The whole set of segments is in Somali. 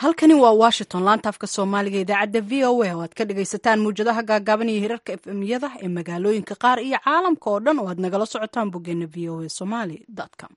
halkani waa washington laanta afka soomaaliga idaacadda v o a oo aad ka dhagaysataan muwjadaha gaagaaban iyo hirarka efemyada ee magaalooyinka qaar iyo caalamka oo dhan oo aad nagala socotaan boggeena v o a somali com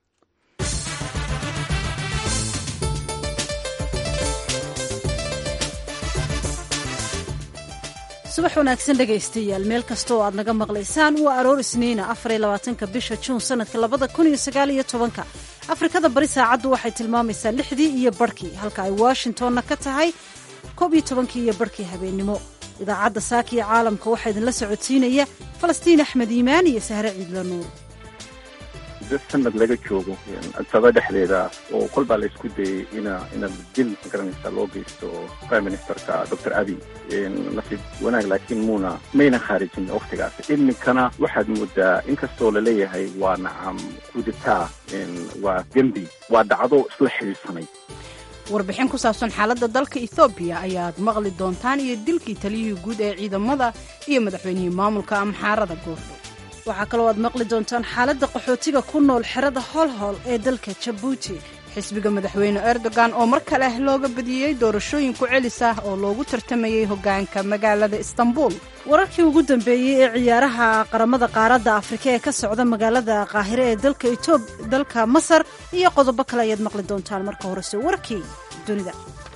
subax wanaagsan dhegaystayaal meel kasta oo aad naga maqlaysaan waa aroor isniina afariyo labaatanka bisha juun sanadka labada kun iyo sagaal iyo tobanka afrikada bari saacaddu waxay tilmaamaysaa lixdii iyo barhkii halka ay washingtonna ka tahay koob iyo tobankii iyo barhkii habeennimo idaacadda saaka iyo caalamka waxaa idinla socodsiinaya falastiin axmed iimaan iyo sahre ciidla nuur muddo sanad laga joogo saba dhexdeeda oo kolbaa la isku dayay ina ina dil magaranaysa loo geysto prime ministerka doctor abiy nasiib wanaag laakiin muuna mayna khaarijin waktigaas iminkana waxaad moodaa inkastoo laleeyahay waa nacam kuditaa waa dembi waa dhacdo isla xidhiidsanay warbixin ku saabsan xaaladda dalka ethoobiya ayaad maqli doontaan iyo dilkii taliyihii guud ee ciidamada iyo madaxweynihii maamulka amxaarada goordhow waxaa kaloo aad maqli doontaan xaaladda qaxootiga ku nool xerada holhol ee dalka jabuuti xisbiga madaxweyne erdogan oo mar kale looga badiyey doorashooyin ku celis ah oo loogu tartamayey hoggaanka magaalada istanbul wararkii ugu dambeeyey ee ciyaaraha qaramada qaaradda afrika ee ka socda magaalada qaahire ee dalka etoob dalka masar iyo qodobo kale ayaad maqli doontaan marka horese warkii dunida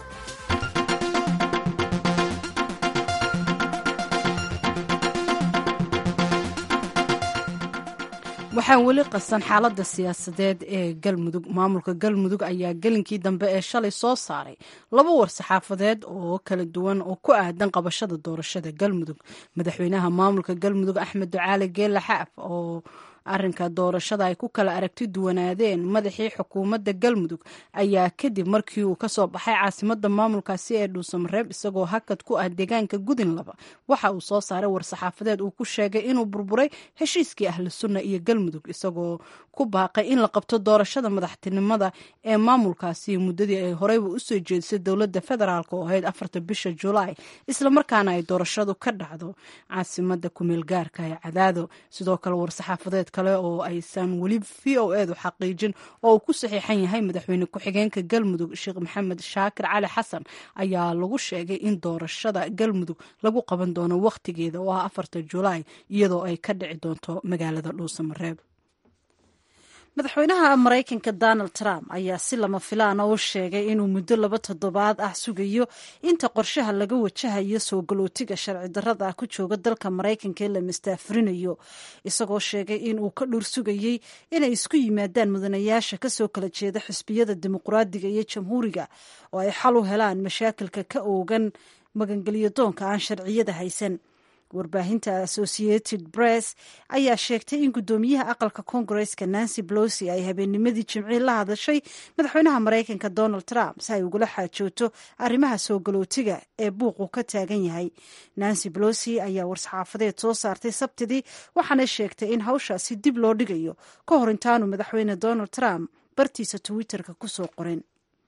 waxaa weli qasan xaaladda siyaasadeed ee galmudug maamulka galmudug ayaa gelinkii dambe ee shalay soo saaray laba war saxaafadeed oo kala duwan oo ku aadan qabashada doorashada galmudug madaxweynaha maamulka galmudug axmed ducaale geela xaaf oo arrinka doorashada ay ku kala aragti duwanaadeen madaxii xukuumadda galmudug ayaa kadib markii uu kasoo baxay caasimada maamulkaasi ee dhuusamareeb isagoo hakad ku ah deegaanka gudinlaba waxa uu soo saaray war-saxaafadeed uu ku sheegay inuu burburay heshiiskii ahlu sunna iyo galmudug isagoo ku baaqay in la qabto doorashada madaxtinimada ee maamulkaasi muddadii ay horeyba usoo jeedisay dowladda federaalk oo ahayd afarta bisha julaay islamarkaana ay doorashadu ka dhacdo caasimada kumeel gaarka ee cadaado sidoo kale war-saxaafadeed kale oo aysan weli v o edu xaqiijin oo uu ku saxiixan yahay madaxweyne ku-xigeenka galmudug sheekh maxamed shaakir cali xasan ayaa lagu sheegay in doorashada galmudug lagu qaban doono wakhtigeeda oo ah afarta julaay iyadoo ay ka dhici doonto magaalada dhuusamareeb madaxweynaha maraykanka donald trump ayaa si lama filaana u sheegay inuu muddo laba toddobaad ah sugayo inta qorshaha laga wajahayo soo galootiga sharci darrada ah ku jooga dalka maraykanka ee la mastaafurinayo isagoo sheegay in uu ka dhur sugayey inay isku yimaadaan mudanayaasha kasoo kala jeeda xisbiyada dimuqraadiga iyo jamhuuriga oo ay xal u helaan mashaakilka ka oogan magangelyo doonka aan sharciyada haysan warbaahinta associated press ayaa sheegtay in guddoomiyaha aqalka koongareska nancy blosi ay habeennimadii jimcii la hadashay madaxweynaha maraykanka donald trump si ay ugula xaajooto arrimaha soo galootiga ee buuqu ka taagan yahay nancy blosi ayaa war-saxaafadeed soo saartay sabtidii waxaana sheegtay in hawshaasi dib loo dhigayo ka hor intaanu madaxweyne donald trump bartiisa twitterka kusoo qorin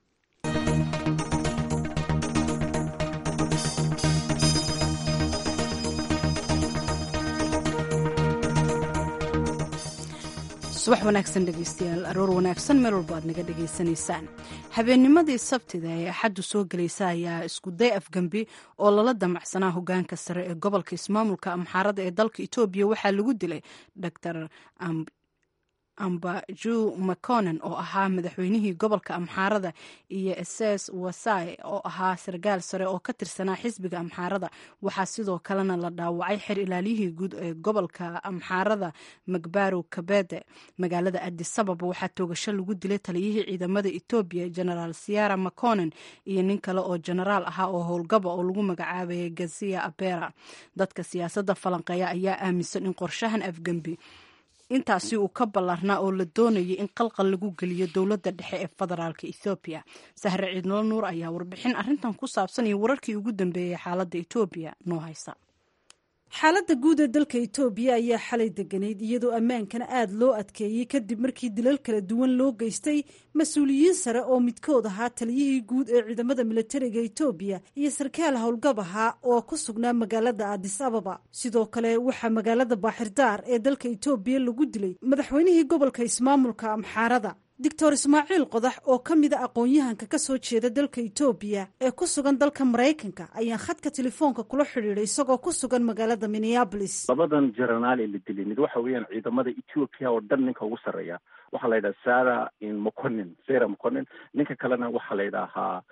subax wanaagsan dhegeystayaal aroor wanaagsan meel walba aad naga dhegaysanaysaan habeennimadii sabtida ee axaddu soo gelaysa ayaa iskuday afgembi oo lala damacsanaa hogaanka sare ee gobolka ismaamulka amxaarada ee dalka etoobiya waxaa lagu dilay dr ambaju maconen oo ahaa madaxweynihii gobolka amxaarada iyo ss wasai oo ahaa sarkaal sare oo ka tirsanaa xisbiga amxaarada waxaa sidoo kalena la dhaawacay xer ilaaliyihii guud ee gobolka amxaarada magbarow kabede magaalada adisababa waxaa toogasho lagu dilay taliyihii ciidamada etoobiya genaraal siara maconen iyo nin kale oo genaraal ahaa oo howlgaba oo lagu magacaabayay gazia abera dadka siyaasadda falanqeeya ayaa aaminsan in qorshahan afgembi intaasi uu ka ballarnaa oo la doonayay in qalqal lagu geliyo dowladda dhexe ee federaalka ethoobiya sahre ciidnolo nuur ayaa warbixin arrintan ku saabsan iyo wararkii ugu dambeeyey xaaladda etoobiya noo haysa xaaladda guud ee dalka itoobiya ayaa xalay deganayd iyadoo ammaankana aada loo adkeeyey kadib markii dilal kala duwan loo geystay mas-uuliyiin sare oo midkood ahaa taliyihii guud ee ciidamada militariga itoobiya iyo sarkaal howlgab ahaa oo ku sugnaa magaalada adis ababa sidoo kale waxaa magaalada baaxirdaar ee dalka itoobiya lagu dilay madaxweynihii gobolka ismaamulka amxaarada doctor ismaaciil qodax oo ka mida aqoon-yahanka ka soo jeeda dalka etoobiya ee ku sugan dalka maraykanka ayaan khadka telefoonka kula xidhiidhay isagoo ku sugan magaalada minneabolis labadan jenaraal ee la dilay mid waxa weeyaan ciidamada ethiopia oo dhan ninka ugu sarreeya waxaa la yidhaha sara moconin sara moconin ninka kalena waxaa la yidhaahaa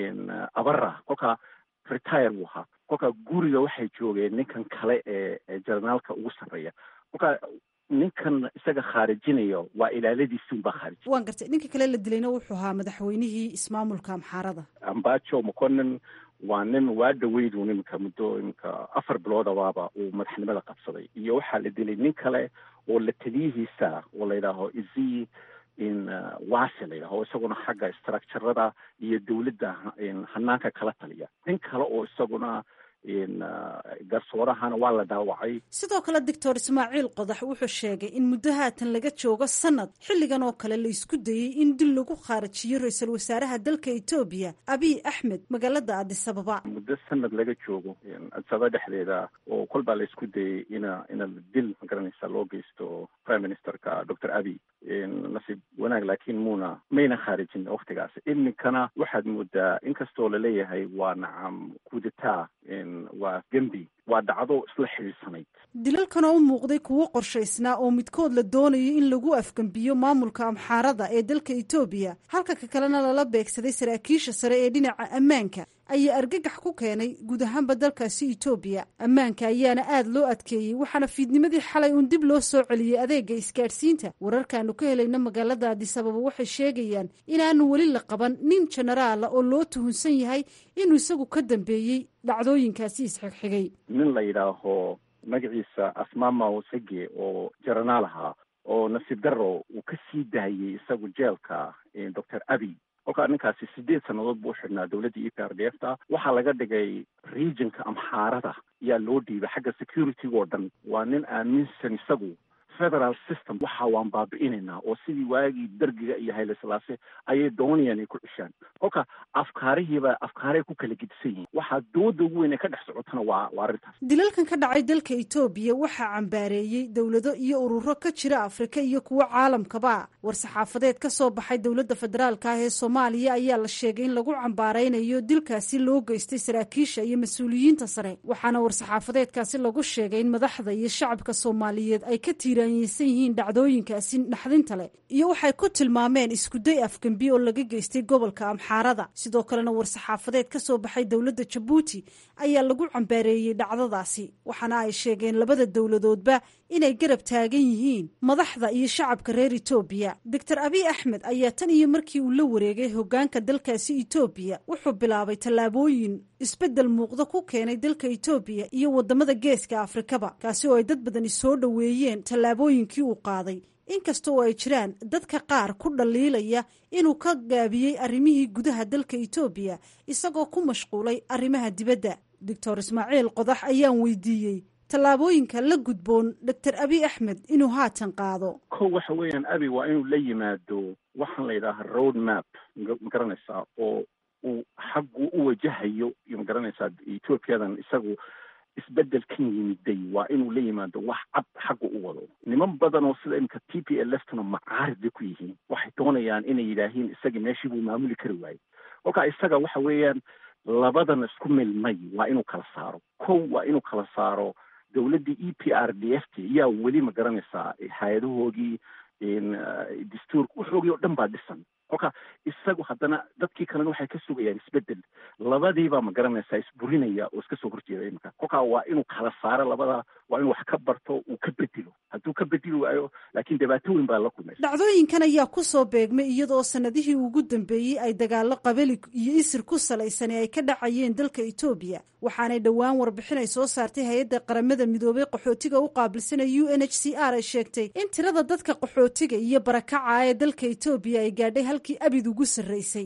abara kolka retire buu ahaa kolka guriga waxay joogeen ninkan kale ee jenaraalka ugu sarreeya kolka ninkan isaga khaarijinayo waa ilaaladiisi unbaa khaarij waan gartay ninka kale la dilayna wuxuu ahaa madaxweynihii ismaamulka amxaarada ambajo moconin waa nin waa dhaweydu iminka muddo iminka afar biloodabaaba uu madaxnimada qabsaday iyo waxaa la dilay nin kale oo la taliyihiisa oo la yidhaaho izi in wase la yidhaho isaguna xagga structurada iyo dawladda hanaanka kala taliya nin kale oo isaguna garsoorahana waa la dhaawacay sidoo kale doctor ismaaciil qodax wuxuu sheegay in muddo haatan laga joogo sanad xilligan oo kale la isku dayey in dil lagu khaarajiyo ra-iisul wasaaraha dalka etoobiya abiy axmed magaalada adisababa muddo sanad laga joogo adisababa dhexdeeda oo kolbaa la isku dayey ina ina dil magaranaysa loo geysto prime ministerka doctor abiy nasiib wanaag laakiin muuna mayna khaarijin waktigaas iminkana waxaad moodaa inkastoo laleeyahay waa nacam kudeta waa gembi waa dhacdo isla xidhiidsanayd dilalkan oo u muuqday kuwo qorshaysnaa oo midkood la doonayo in lagu afgembiyo maamulka amxaarada ee dalka etoobiya halka ka kalena lala beegsaday saraakiisha sare ee dhinaca ammaanka ayaa argagax ku keenay guud ahaanba dalkaasi etoobiya ammaanka ayaana aada loo adkeeyey waxaana fiidnimadii xalay uun dib loo soo celiyey adeega isgaadhsiinta wararkaanu ka helayna magaalada adisababa waxay sheegayaan inaanu weli la qaban nin jenaraala oo loo tuhunsan yahay inuu isagu ka dambeeyey dhacdooyinkaasi isxigxigay nin la yidhaaho magaciisa asmamaw sege oo jaranaal ahaa oo nasiib daro uu ka sii daayey isagu jeelka doctor abiy kolkaa ninkaasi sideed sannadood buu u xidhnaa dowladda e p r d f ta waxaa laga dhigay regionka amxaarada ayaa loo dhiibay xagga security-ga oo dhan waa nin aaminsan isagu federal system waxa waan baabi'inaynaa oo sidii waagii dargiga iyo hayle silaase ayay doonayaan ay ku cishaan kolka afkaarihiiba afkaaray ku kala gedisan yihiin waxaa dooda ugu weyn ee ka dhex socotana waa waa arrintaas dilalkan ka dhacay dalka etoobiya waxaa cambaareeyey dowlado iyo ururo ka jira afrika iyo kuwo caalamkaba war-saxaafadeed ka soo baxay dowladda federaalka ah ee soomaaliya ayaa la sheegay in lagu cambaaraynayo dilkaasi loo geystay saraakiisha iyo mas-uuliyiinta sare waxaana war-saxaafadeedkaasi lagu sheegay in madaxda iyo shacabka soomaaliyeed ay ka tiiraanyeysan yihiin dhacdooyinkaasi naxdinta leh iyo waxay ku tilmaameen iskuday afgembi oo laga geystay gobolka amxaarada sidoo kalena war-saxaafadeed ka soo baxay dowladda jabuuti ayaa lagu cambaareeyey dhacdadaasi waxaana ay sheegeen labada dowladoodba inay garab taagan yihiin madaxda iyo shacabka reer etoobiya doctor abiy axmed ayaa tan iyo markii uu la wareegay hogaanka dalkaasi etoobiya wuxuu bilaabay tallaabooyin isbeddel muuqda ku keenay dalka etoobiya iyo wadamada geeska afrikaba kaasi oo ay dad badani soo dhoweeyeen tallaabooyinkii uu qaaday inkasta oo ay jiraan dadka qaar ku dhaliilaya inuu ka gaabiyey arrimihii gudaha dalka etoobiya isagoo ku mashquulay arrimaha dibadda doctor ismaaciil qodax ayaan weydiiyey tallaabooyinka la gudboon doctor abiy axmed inuu haatan qaado ko waxa weeyaan abi waa inuu la yimaado waxaan la yidhaaha road map magaranaysaa oo uu xaggu u wajahayo magaranaysaa ethoobiyadan isagu isbedelkan yimiday waa inuu la yimaado wax cad xagga u wado niman badan oo sida imika t p l f tuna macaarid bay ku yihiin waxay doonayaan inay yidhaahiin isagii meeshii buu maamuli kari waayey kolkaa isaga waxa weeyaan labadan isku milmay waa inuu kala saaro kow waa inuu kala saaro dowladdii e p r d f t yaa weli ma garanaysaa hay-adahoogii dastuurka waxoogii oo dhan baa dhisan kolka isagu haddana dadkii kalena waxay ka sugayaan isbedel labadiibaa ma garanaysaa isburinaya oo iska soo horjeeda imika kolkaa waa inuu kala saaro labada waa inuu wax ka barto uu ka bedelo hadduu ka bedeli waayo laakiin dhibaato weyn baa la kulmaysa dhacdooyinkan ayaa ku soo beegmay iyadoo sanadihii ugu dambeeyey ay dagaalo qabali iyo isir ku salaysani ay ka dhacayeen dalka etoobiya waxaanay dhowaan warbixin ay soo saartay hay-adda qaramada midoobay qaxootiga u qaabilsana u n h c r ay sheegtay in tirada dadka qaxootiga iyo barakaca ee dalka etoobiya ay gaadhay halkii abid ugu sarreysay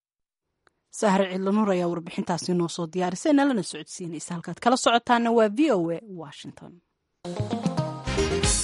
sahre cidlanuur ayaa warbixintaasi noo soo diyaarisay nalana socodsiinaysa halkaad kala socotaana waa v o a washington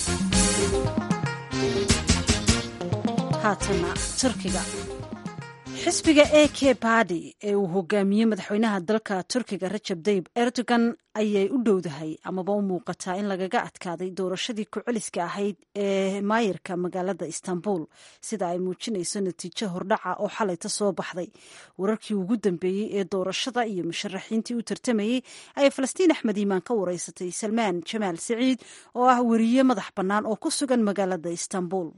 haatana turkiga xisbiga a k badi ee uu hogaamiyey madaxweynaha dalka turkiga rajab dayib erdogan ayay u dhowdahay amaba u muuqataa in lagaga adkaaday doorashadii ku-celiska ahayd ee maayirka magaalada istanbul sida ay muujinayso natiijo hordhaca oo xalayta soo baxday wararkii ugu dambeeyey ee doorashada iyo musharaxiintii u tartamayey ayay falastiin axmed iimaan ka wareysatay salmaan jamaal siciid oo ah weriye madax bannaan oo ku sugan magaalada istanbul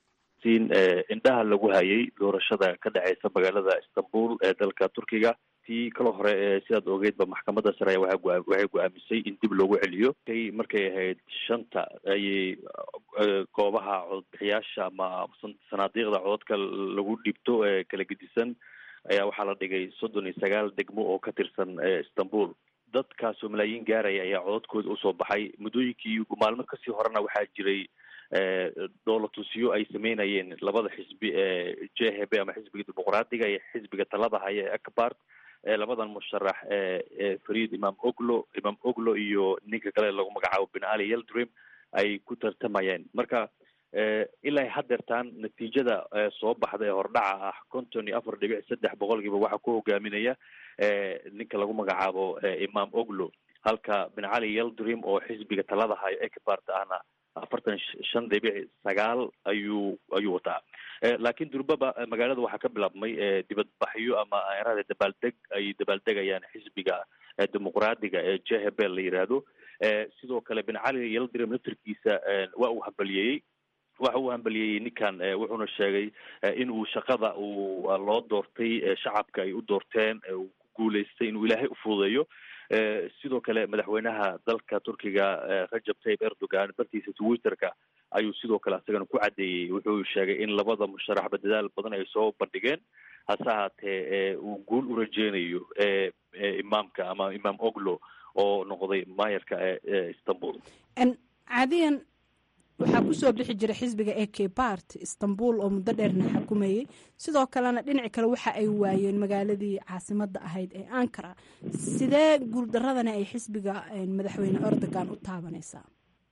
in indhaha lagu hayay doorashada ka dhaceysa magaalada istanbul ee dalka turkiga tii kala hore ee sidaad ogeydba maxkamadda sare waxay go-aamisay in dib loogu celiyo kay markay ahayd shanta ayay goobaha cododbixiyaasha ama sanaadiiqda cododka lagu dhibto ee kala gedisan ayaa waxaa la dhigay soddon iyo sagaal degmo oo ka tirsan istanbul dadkaasoo malaayiin gaaraya ayaa cododkooda usoo baxay muddooyinkii maalmo kasii horena waxaa jiray dhoolatusiyo ay sameynayeen labada xisbi ee j h b ama xisbiga dimuqraadiga iyo xisbiga talada haya ee akbart labadan musharax ee farid imam oglo imam oglo iyo ninka kale lagu magacaabo ben ali yeldrim ay ku tartamayeen marka ilaa haddeertaan natiijada soo baxda ee hordhaca ah konton iyo afar dhibic saddex boqolkiiba waxaa ku hogaaminaya ninka lagu magacaabo imam oglo halka ben cali yeldrim oo xisbiga talada hayo ekbart ahna afartan shan dhibic sagaal ayuu ayuu wataa laakiin durbaba magaalada waxaa ka bilaabmay dibadbaxyo ama erada dabaaldeg ay dabaaldegayaan xisbiga dimuqraadiga ee j h b la yidhaahdo sidoo kale ben cali yeldrim laftarkiisa waa uu hambaliyeeyey waxa uu hambaliyeeyey ninkan wuxuuna sheegay in uu shaqada uu loo doortay shacabka ay u doorteen uu ku guuleystay inuu ilaahay ufududeeyo sidoo kale madaxweynaha dalka turkiga rajab tayyib erdogan bartiisa twitterka ayuu sidoo kale asagana ku caddeeyey wuxuu sheegay in labada musharaxba dadaal badan ay soo bandhigeen hase ahaatee uu guul u rajeynayo imaamka ama imaam oglo oo noqday maayarka ee istanbul caadiyan waxaa kusoo bixi jira xisbiga a k bart istanbul oo muddo dheerna xukumayey sidoo kalena dhinaci kale waxa ay waayeen magaaladii caasimada ahayd ee ankara sidee guuldaradani ay xisbiga madaxweyne erdogan u taabanaysaa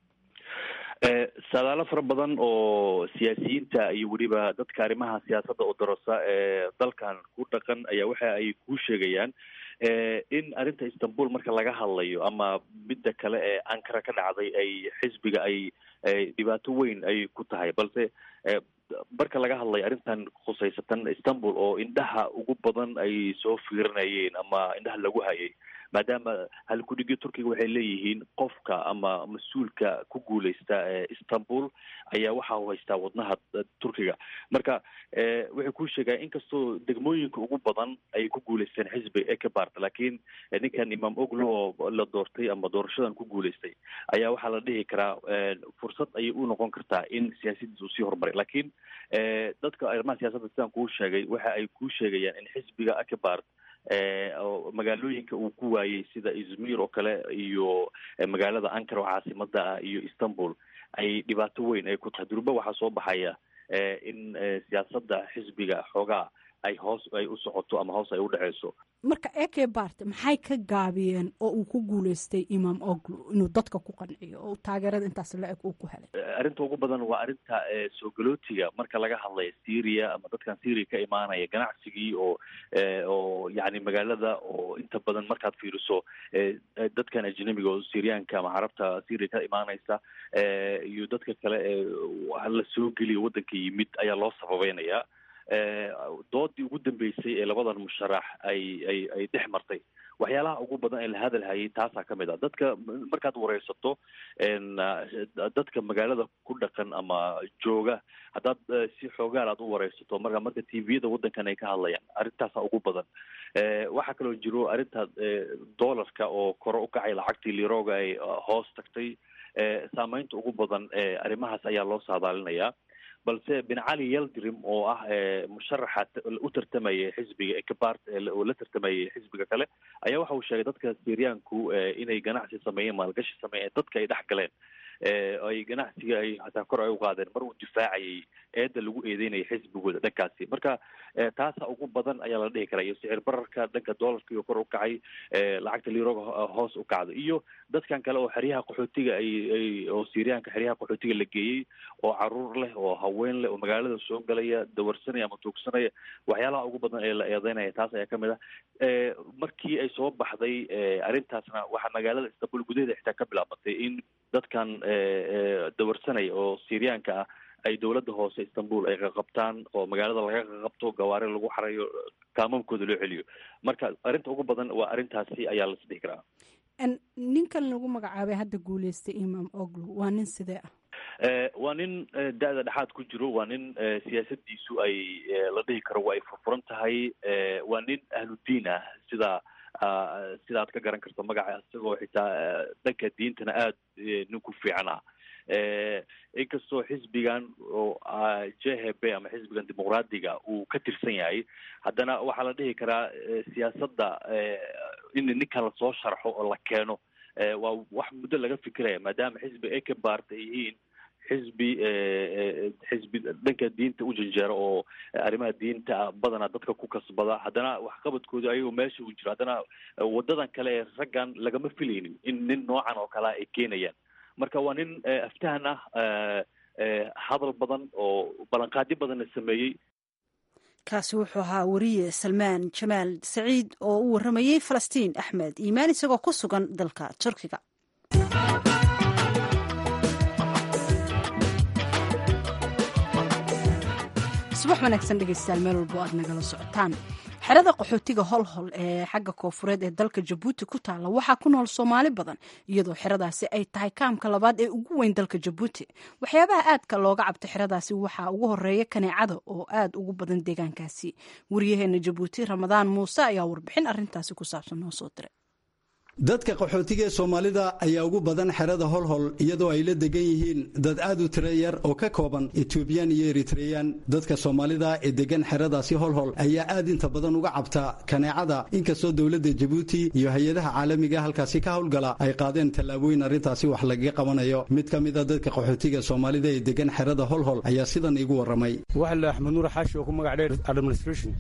saadaalo fara badan oo siyaasiyiinta iyo weliba dadka arrimaha siyaasadda oo darasa ee dalkan ku dhaqan ayaa waxa ay kuu sheegayaan in arrinta istanbul marka laga hadlayo ama midda kale ee ankara ka dhacday ay xisbiga ay dhibaato weyn ay ku tahay balse marka laga hadlayo arrintan khusaysatan istanbul oo indhaha ugu badan ay soo fiirinayeen ama indhaha lagu hayay maadaama halkudhigyo turkiga waxay leeyihiin qofka ama mas-uulka ku guuleysta istanbul ayaa waxa u haystaa wadnaha turkiga marka waxay kuu sheegaa inkastoo degmooyinka ugu badan ay ku guuleysteen xisbiga ekebart laakiin ninkan imam oglo oo la doortay ama doorashadan ku guuleystay ayaa waxaa la dhihi karaa fursad ayay u noqon kartaa in siyaasadiis uu sii horumaray laakiin dadka arrimaha siyaasadda sidaan kuu sheegay waxa ay kuu sheegayaan in xisbiga ekebart oo magaalooyinka uu ku waayey sida izmir oo kale iyo magaalada ankara oo caasimada ah iyo istanbul ay dhibaato weyn ay ku tahay durba waxaa soo baxaya in siyaasadda xisbiga xoogaa ay hoos ay u socoto ama hoos ay u dhexeyso marka eke bart maxay ka gaabiyeen oo uu ku guuleystay imam oglo inuu dadka ku qanciyo oo taageerada intaas la-eg uu ku helay arrinta ugu badan waa arrinta soo galootiga marka laga hadlayo syria ama dadkan syria ka imaanaya ganacsigii oo oo yacni magaalada oo inta badan markaad fiiriso dadkan ajnabiga oo syriyaanka ama carabta syria ka imaanaysa iyo dadka kale ee la soo geliyo waddanka yimid ayaa loo sababeynaya doodii ugu dambeysay ee labadan musharax ay ay ay dhex martay waxyaalaha ugu badan ee la hadal hayay taasaa ka mid ah dadka markaad wareysato dadka magaalada ku dhaqan ama jooga haddaad si xoogaal aad u wareysato marka marka tviyada waddankan ay ka hadlayaan arrintaasa ugu badan waxaa kaloo jiro arrinta dollarka oo kore u kacay lacagtii liroga ay hoos tagtay saameynta ugu badan arrimahaas ayaa loo saadaalinayaa balse ben cali yeldrim oo ah musharaxa u tartamaya xisbiga ekebart oo la tartamayay xisbiga kale ayaa waxa uu sheegay dadka syriyaanku inay ganacsi sameeyeen maalgashi sameeyeen dadka ay dhex galeen ay ganacsiga ay hataa kor ay u qaadeen mar uu difaacayay eedda lagu eedeynaya xisbigooda dhankaasi marka taasa ugu badan ayaa la dhihi karaa iyo sicir bararka dhanka doolarka iyo kor u kacay lacagta liroga hoos u kacda iyo dadkan kale oo xeryaha qaxootiga ay ay oo syriyaanka xeryaha qaxootiga la geeyey oo caruur leh oo haween leh oo magaalada soo galaya dawarsanaya ama tuugsanaya waxyaalaha ugu badan ee la eedeynaya taas ayaa kamid ah markii ay soo baxday arrintaasna waxaa magaalada istanbul gudaheeda xitaa ka bilaabatay in dadkan dawarsanaya oo syriyaanka ah ay dowladda hoose istanbul ay qaqabtaan oo magaalada laga qaqabto gawaari lagu xarayo kaamamkooda loo celiyo marka arrinta ugu badan waa arrintaasi ayaa la isdhihi karaa ninkan lagu magacaabay hadda guuleystay imam oglu waa nin sidee ah waa nin da-da dhexaad ku jiro waa nin siyaasadiisu ay la dhihi karo waa ay furfuran tahay waa nin ahludiin ah sida sida aad ka garan karto magaca isagoo xitaa dhanka diintana aada nin ku fiican ah inkastoo xisbigan oo j h b ama xisbigan dimuqraadiga uu ka tirsan yahay haddana waxaa la dhihi karaa siyaasadda in ninkan lasoo sharxo oo la keeno waa wax muddo laga fikiraya maadaama xisbi ay ka baarta ay yihiin xisbi xisbi dhanka diinta u janjeero oo arrimaha diinta badanaa dadka ku kasbada haddana waxqabadkooda ayagoo meesha uu jiro haddana wadadan kale ee raggan lagama filaynin in nin noocan oo kalea ay keenayaan marka waa nin aftahan ah hadal badan oo ballanqaadyo badanna sameeyey kaasi wuxuu ahaa wariye salmaan jamaal saciid oo u warramayey falastiin axmed iimaan isagoo ku sugan dalka turkiga subax wanaagsan dhegeystayaal meel walbo aad nagala socotaan xerada qaxootiga holhol ee xagga koofureed ee dalka jabuuti ku taalla waxaa ku nool soomaali badan iyadoo xeradaasi ay tahay kaamka labaad ee ugu weyn dalka jabuuti waxyaabaha aadka looga cabto xeradaasi waxaa ugu horeeya kaneecada oo aad ugu badan deegaankaasi wariyaheena jabuuti ramadaan muuse ayaa warbixin arintaasi ku saabsan noo soo diray dadka qaxootiga ee soomaalida ayaa ugu badan xerada holhol iyadoo ay la degan yihiin dad aad u tiro yar oo ka kooban etoobiyan iyo eritreyan dadka soomaalida ee degan xeradaasi holhol ayaa aad inta badan uga cabta kaneecada inkastoo dowladda jabuuti iyo hay-adaha caalamiga halkaasi ka howlgala ay qaadeen tallaabooyin arrintaasi wax lagaga qabanayo mid ka mida dadka qaxootiga soomaalida ee degan xerada holhol ayaa sidan iigu warramay axmed nuur xaashi oo ku magac dheer administration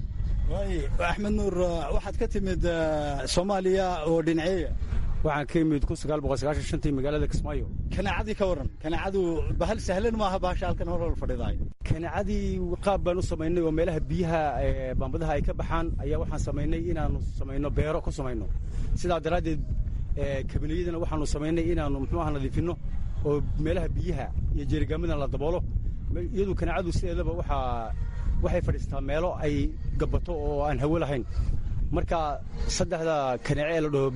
axmed nuur waxaad ka timid soomaaliya oo dhinaceeya waxaan ka imid kun sagaal boqol sagaashan shantii magaalada kismaayo kaneecadii ka warran kaneecadu bahal sahlan maaha bahasha halkan horhol fadhidaay kaneecadii qaab baan u samaynay oo meelaha biyaha baambadaha ay ka baxaan ayaa waxaan samaynay inaanu samayno beero ku samayno sidaa daraaddeed kabiniyadana waxaanu samaynay inaanu muxuu aha nadiifinno oo meelaha biyaha iyo jeerigaamadan la daboolo iyadu kaneecadu sideedaba waxaa waxay fadhiistaa meelo ay gabato oo aan hawo lahayn marka saddexda kaneece ee la dhaho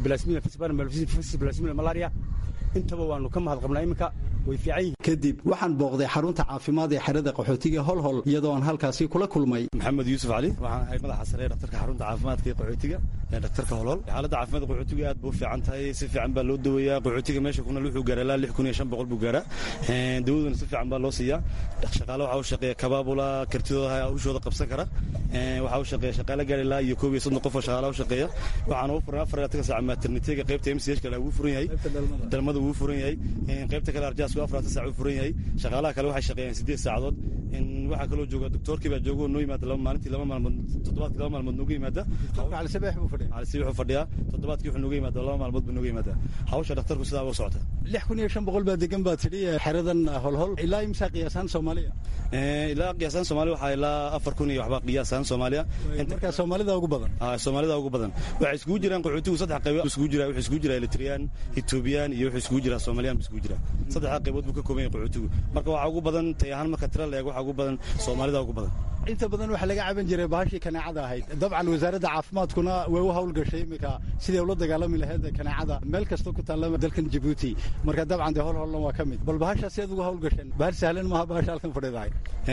blasmina malaria intaba waanu ka mahad qabnaa iminka way fiican yihiin kadib waxaan booqday xarunta caafimaad ee xerada qaxootiga holhol iyadoo aan halkaasi kula kulmay maxamed yuusuf cali waxaan ahay madaxa sare ee dhaktarka xarunta caafimaadka ee qaxootiga ee dhaktarka holhol xaaladda caafimaadka qaxootiga aad buu u fiican tahay si fiican baa loo daweeyaa qaxootiga meesha kuna wuxuu gaaraa ilaa lix kun iyo shan boqol buu gaaraa dawaduna si fiican baa loo siiyaa shaqaale waxaa u shaqeeya kabaabula kartidooda hawshooda qabsan kara waxaa u shaqeeya shaqaale gaari ilaa iyo koob iyo soddon qof oo shaqaale u shaqeeya waxaana u furan afar labaatan saac maternitega qaybta m c h kale wuu furan yahay dalmada wuu furan yahay qaybta kale arjaasku afaraatan saac uu furan yahay shaqaalaha kale waxay shaqeeyaan siddeed saacadood waxaa kaloo jooga doktoorkii baa jooga oo noo yimaada laba maalintii laba maalmood toddobaadkii laba maalmood nooga yimaada calisabeex buu fadhiya calisabeex wuxuu fadhiyaa toddobaadkii wuxuu nooga yimaada laba maalmood buu nooga yimaada hawsha dhakhtarku sidaa u socota lix kun iyo shan boqol baa degan baa tidhi xeradan holhol ilaa imsaa qiyaasaan soomaaliya ilaa qiyaasaan soomaaliya waxaa ilaa afar kun iyo waxbaa qiyaasaan soomaaliya marka soomaalida ugu badan soomaalida ugu badan waxay iskugu jiraan qaxootigu saddex qaybood iskugu jira wuxuu iskugu jiraa eritreyaan ethoobiyan iyo wuxuu iskugu jiraa soomaaliyaan buu iskugu jiraa saddexdaa qaybood buu ka kooban yahay qaxootigu marka waxaa ugu badan tay ahaan marka tira la eego waxaa ugu badan soomaalida ugu badan inta badan waxaa laga caban jiray bahashii kaneecada ahayd dabcan wasaaradda caafimaadkuna way u hawlgashay iminka siday ula dagaalami lahayd kaneecada meel kasta ku taalla dalkan jabuuti marka dabcan dee hol hollan waa ka mid bal bahasha sidaad ugu hawlgasheen bahal sahlan maaha bahasha halkan fadhidahay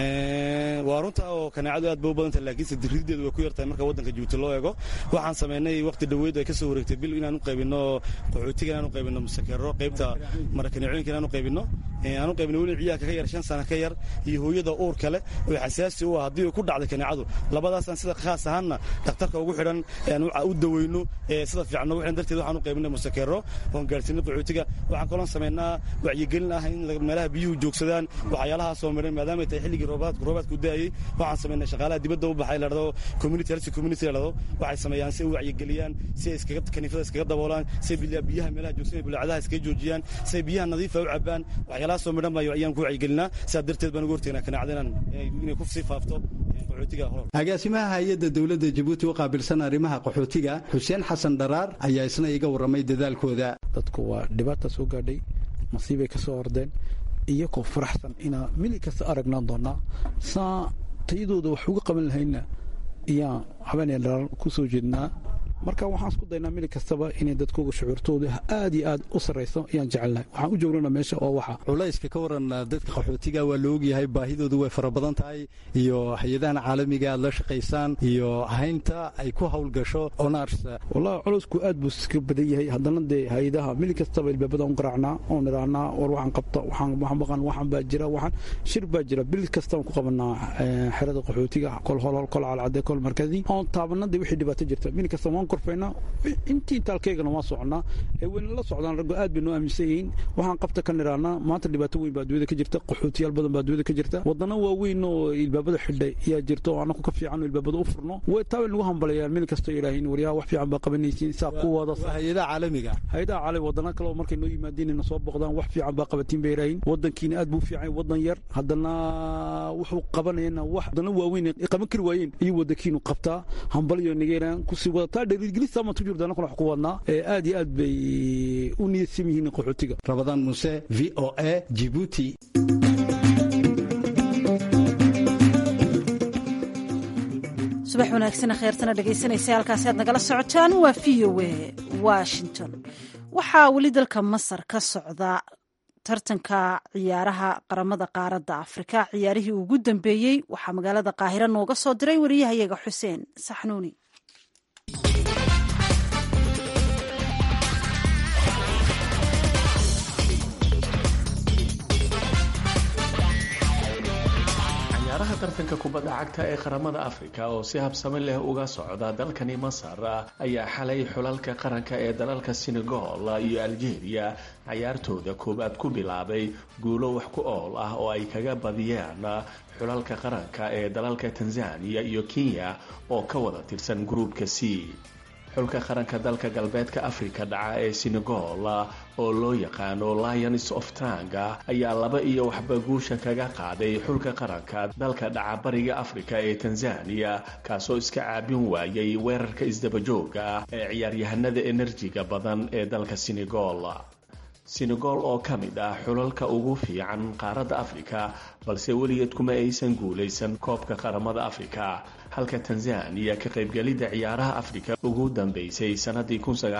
waa runta oo kaneecadu aad bay u badan tahay laakiinse dirideedu way ku yartahay marka waddanka jabuuti loo eego waxaan samaynay waqti dhoweed ay ka soo wareegtay bil inaan u qaybinno qaxootiga inaan u qaybinno musakeero qaybta marakaneecooyinka inaan u qaybinno aanu qaybna weli ciyaalka ka yar shan sana ka yar iyo hooyada uur kale oo xasaasi u ah haddii ay ku dhacday kaneecadu labadaasaan sida khaas ahaanna dhakhtarka ugu xidhan u daweyno sida fiican ugu xidhan darteed waxaan u qaybinay musakeero oon gaarsiinay qaxootiga waxaan kaloon samaynaa wacyigelin ah in meelaha biyuhu joogsadaan waxyaalahaa soo marin maadaama ay tahay xilligii roobaadku roobaadku daayey waxaan samaynay shaqaalaha dibadda u baxay ladhado community health community ladhado waxay sameeyaan si ay u wacyigeliyaan si ay iskaga kaniifada iskaga daboolaan si ay biyaha meelaha joogsan bulaacadaha iskaga joojiyaan si ay biyaha nadiifa u cabaan waxyaalaha soo midhan baa ayaan ku wacyigelinaa sidaa darteed baan ugu hortegnaa kanaacda inaan inay ku sii faafto qaxootiga hor agaasimaha hay-adda dowladda jabuuti u qaabilsan arrimaha qaxootiga xuseen xasan dharaar ayaa isna iga warramay dadaalkooda dadku waa dhibaata soo gaadhay masiibay ka soo ordeen iyagoo faraxsan inaa mili kasta aragnaan doonaa saa tayadooda wax uga qaban lahayna iyaan habeenay dharaar ku soo jeednaa marka waxaan isku daynaa mili kastaba inay dadkooga shucuurtooda aad iyo aad u sarrayso ayaan jecelnahay waxaan u joognana meesha oo waxa culayska ka waran dadka qaxootiga waa la ogyahay baahidoodu way fara badan tahay iyo hay-adahan caalamiga aad la shaqaysaan iyo haynta ay ku howlgasho onars wallahi culaysku aad buu iska badan yahay haddana dee hay-adaha mili kastaba ilbaabada un garaacnaa oon idhaahnaa war waxaan qabta waxaan waxaan baqan waxaan baa jira waxaan shir baa jira bil kastaan ku qabanaa xerada qaxootiga kol holhol kol calcade kol markadi oon taabanada wixii dhibaato jirta mili kasta waan korfaynaa intii intaalkeygana waan soconaa ee wayna la socdaan raggo aad bay noo aaminsan yihiin waxaan qabta ka nidhahnaa maanta dhibaato weyn baa adduunyada ka jirta qaxootiyaal badan baa adduunyada ka jirta wadana waaweyn oo ilbaabada xidhay ayaa jirta oo annagu ka fiican oo ilbaabada u furno way taa way nagu hambalayaan meel kastoo yidhaahiin waryaha wax fiican baa qabanaysiin saa ku wada hay-adaha caalamiga hay-adaha caalami wadana kale oo markay noo yimaadiin ina soo boqdaan wax fiican baa qabatiin bay yidhaahiin wadankiina aad buu fiican wadan yar haddana wuxuu qabanayana wax wadana waaweyn qaban kari waayeen iyo wadankiinu qabtaa hambaliyo nigeeraan kusii wadataa dhiirigelisaamaan ku jirta annaguna wax ku wadnaa ee aad iyo aad bay u niyadsan yihiin qaxootiga rabadaan muse v o a jibuuti subax wanaagsan kheyrtana dhegaysanaysa halkaasi aad nagala socotaan waa v o a washington waxaa weli dalka masar ka socda tartanka ciyaaraha qaramada qaaradda afrika ciyaarihii ugu dambeeyey waxaa magaalada qaahiro nooga soo diray wariyahayaga xuseen saxnuuni ciyaaraha tartanka kubadda cagta ee qaramada afrika oo si habsami leh uga socda dalkani masar ayaa xalay xulalka qaranka ee dalalka senegal iyo algeria cayaartooda koowaad ku bilaabay guulo wax ku ool ah oo ay kaga badiyeen xulalka qaranka ee dalalka tanzania iyo kenya oo ka wada tirsan gruubka c xulka qaranka dalka galbeedka afrika dhaca ee senegal oo loo yaqaano lions of tanga ayaa laba iyo waxba guusha kaga qaaday xulka qaranka dalka dhaca bariga afrika ee tanzania kaasoo iska caabin waayay weerarka isdabajooga ah ee ciyaaryahanada enerjiga badan ee dalka senegal senegal oo ka mid ah xulalka ugu fiican qaaradda afrika balse weligeed kuma aysan guulaysan koobka qaramada afrika halka tanzaniya ka qaybgelidda ciyaaraha afrika ugu dambeysay sannadii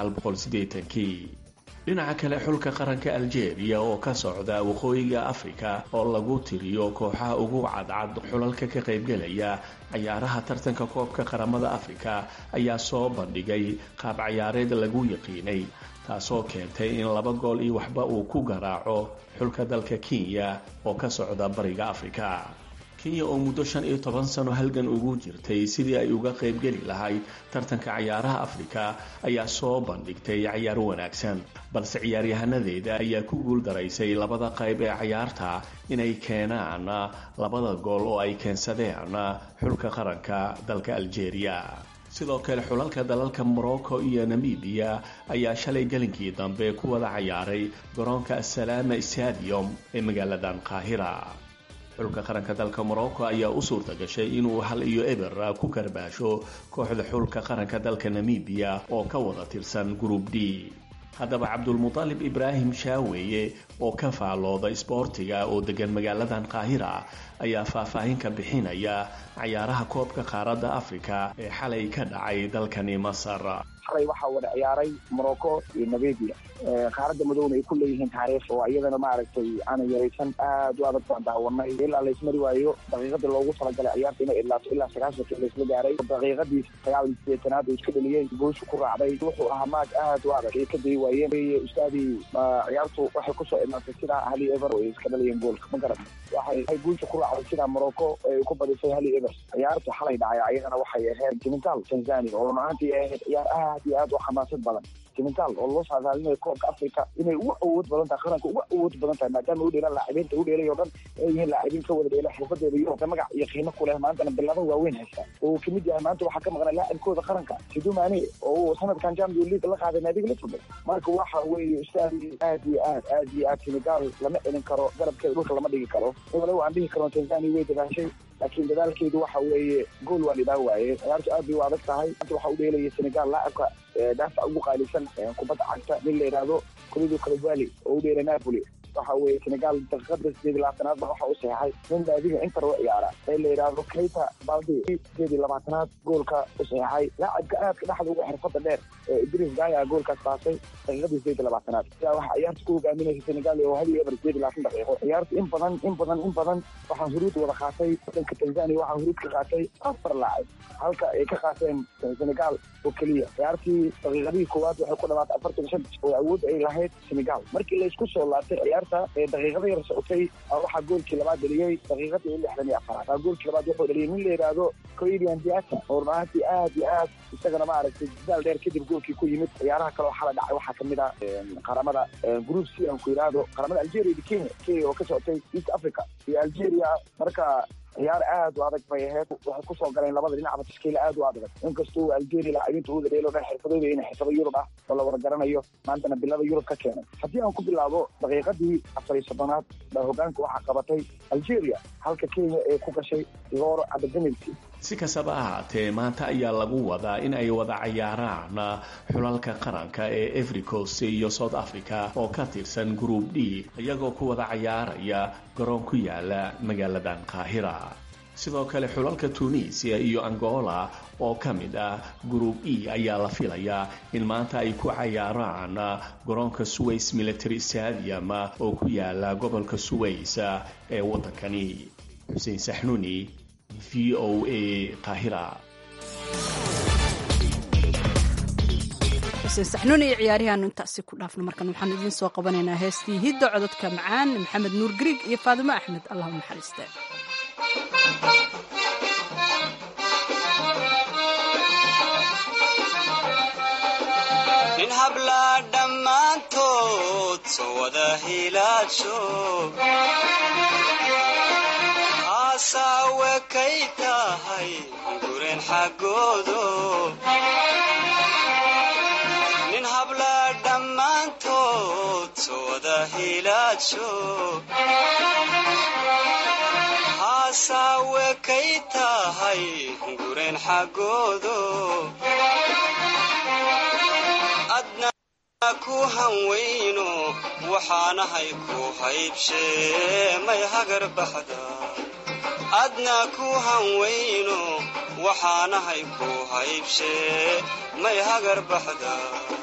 kii dhinaca kale xulka qaranka algeria oo ka socda waqooyiga afrika oo lagu tiriyo kooxaha ugu cadcad xulalka ka qaybgelaya ciyaaraha tartanka koobka qaramada afrika ayaa soo bandhigay qaab ciyaareed lagu yaqiinay taasoo keentay in laba gool iyo waxba uu ku garaaco xulka dalka kenya oo ka socda bariga afrika kenya oo muddo shan iyo toban sano halgan ugu jirtay sidii ay uga qaybgeli lahayd tartanka ciyaaraha afrika ayaa soo bandhigtay ciyaar wanaagsan balse ciyaaryahanadeeda ayaa ku guul daraysay labada qayb ee ciyaarta inay keenaan labada gool oo ay keensadeen xulka qaranka dalka algeria sidoo kale xulalka dalalka morocco iyo namibiya ayaa shalay gelinkii dambe ku wada cayaaray garoonka asalaama stadium ee magaaladan qaahira xulka qaranka dalka morocco ayaa u suurta gashay inuu hal iyo eber ku karbaasho kooxda xulka qaranka dalka namibiya oo ka wada tirsan group d haddaba cabdulmutalib ibraahim shaaweeye oo ka faallooda isboortiga oo degan magaaladan qaahira ayaa faahfaahin ka bixinaya cayaaraha koobka qaaradda afrika ee xalay ka dhacay dalkani masar xalay waxaa wada ciyaaray morocco iyo namibia qaaradda madowna ay ku leeyihiin taariikh oo iyadana maaragtay aanan yaraysan aad u adag baan daawanay ilaa laysmari waayo daqiiqadii loogu talagalay ciyaarta inay ilaato ilaa sagaashanka laysla gaaray daqiiqadii sagaal iyo sideetanaad ay iska dhaliyeen gooshu ku raacday wuxuu ahaa maag aad u adag ay ka dayi waayeen ustaadii ciyaartu waxay kusoo imaatay sidaa hali ever ay iska dhaliyeen goolka ma garan waxay guusha ku raacday sidaa morocco ay ku badisay hali ever ciyaartu xalay dhacay ayadana waxay ahayd senegal tanzania oo runaantii ahayd ciyaar aad iyo aad u xamaasad badan senegal oo loo saadaalinayo koobka africa inay ugu awood badan tahay qaranka ugu awood badan tahay maadaama u dheelaan laacibiinta u dheelay oo dhan ay yihiin laacibiin ka wada dheela xirfadeeda yurubka magac iyo qiimo ku leh maantana bilado waaweyn haysta oo uu kamid yahay maanta waxaa ka maqnay laacibkooda qaranka siduu maane oo uu sanadkan champion league la qaaday naadiga liverpool marka waxa weeye ustaadi aad iyo aad aad iyo aad senegal lama celin karo garabkeeda dhulka lama dhigi karo walow aan dhihi karo tanzania way dadaashay laakiin dadaalkeedu waxa weeye gool waa dhibaa waaye ciyaartu aad bay u adag tahay maanta waxa u dheelaya senegal laacibka daafac ugu qaalisan kubadda cagta nin la yidhaahdo kulidu kalvali oo u dheelay napoli waxa weeye senegal daqiiqada sideed iyo labaatanaad ba waxa u saxeexay nin naadiga inter u ciyaara ee la yidhaahdo keita baldi sideed iyo labaatanaad goolka u saxeexay laacibka aadka dhexda ugu xirfada dheer ee idris gaya goolkaas baasay daqiiqadii sideed iyo labaatanaad sidaa waxaa ciyaarta ku hogaaminaysa senegal oo hal iyo eber sideed iyo labaatan daqiiqo ciyaarta in badan in badan in badan waxaa huruud wada qaatay wadanka tanzania waxaa huruud ka qaatay afar laacib halka ay ka qaateen senegal oo keliya ciyaartii daqiiqadihii koowaad waxay ku dhamaatay afartan shan oo awood ay lahayd senegal markii laysku soo laabtay ciyaarta ee daqiiqada yar socotay waxaa goolkii labaad dheliyey daqiiqadii lixdan iyo afaraad goolkii labaad wuxuu dheliyey nin la yidhaahdo coedian diata oo runaantii aad iyo aad isagana maaragtay dadaal dheer kadib goolkii ku yimid ciyaaraha kale oo xala dhacay waxaa kamid ah qaramada group c aan ku yidhaahdo qaramada algeria iyo kenya kenya oo ka socotay east africa iyo algeria marka ciyaar aad u adag bay ahayd waxay kusoo galeen labada dhinacba tashkiila aad u adag inkastoo algeria laacibiinta uda dheelo dhan xirfadooda inay xirfado yurub ah oo la wada garanayo maantana bilada yurub ka keenay haddii aan ku bilaabo daqiiqadii afar iyo soddonaad baa hogaanka waxaa qabatay algeria halka kenya ee ku gashay goor abademelsi si kastaba ahaatee maanta ayaa lagu wadaa in ay wada cayaaraan xulalka qaranka ee efricost iyo south africa oo ka tirsan group d iyagoo ku wada cayaaraya garoon ku yaala magaaladan qaahira sidoo kale xulalka tunisia iyo angola oo ka mid ah group e ayaa la filayaa in maanta ay ku cayaaraan garoonka suways military stadium oo ku yaala gobolka suways ee waddankani xuseen saxnuuni v o a qaahira xuseen saxnuun iyo ciyaarihaanu intaasi ku dhaafno markan waxaan idiin soo qabanaynaa heestii hidda cododka macaan maxamed nuur griig iyo faadimo axmed allah u naxariiste nin hablaa dhammaantood soo wada hilaadsho asaawe kay tahay guren xaggoodo nin hablaa dhammaantood soo wada hilaadsho asaawe kay tahay guren xaggoodo adna ku hanweyno waxaanahay ku haybshee may hagar baxda adna ku hanweyno waxaanahay ku haybshee may hagar baxda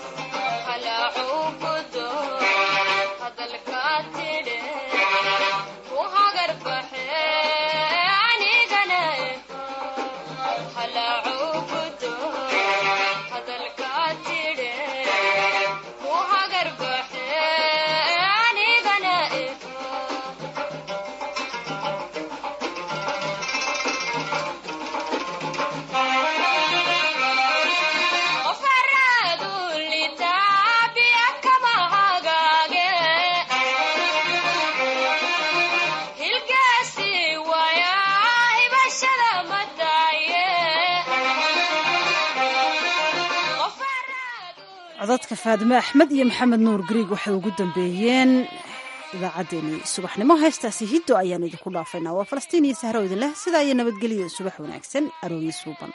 codadka faadime axmed iyo maxamed nuur griig waxay ugu dambeeyeen idaacaddeenii subaxnimo heestaasi hiddo ayaan idinku dhaafaynaa waa falastiin iyo sahro idin leh sidaa iyo nabadgelyo subax wanaagsan arooyi suuban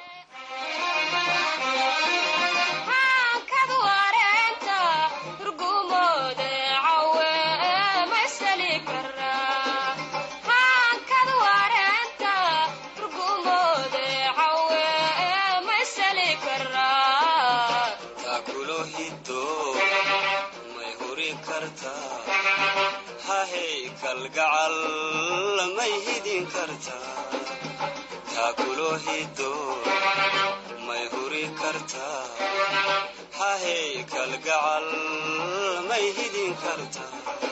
hiddo may huri kartaa hahey kalgacal may hidin kartaa taakulo hiddo may huri kartaa hahey kalgacal may hidin kartaa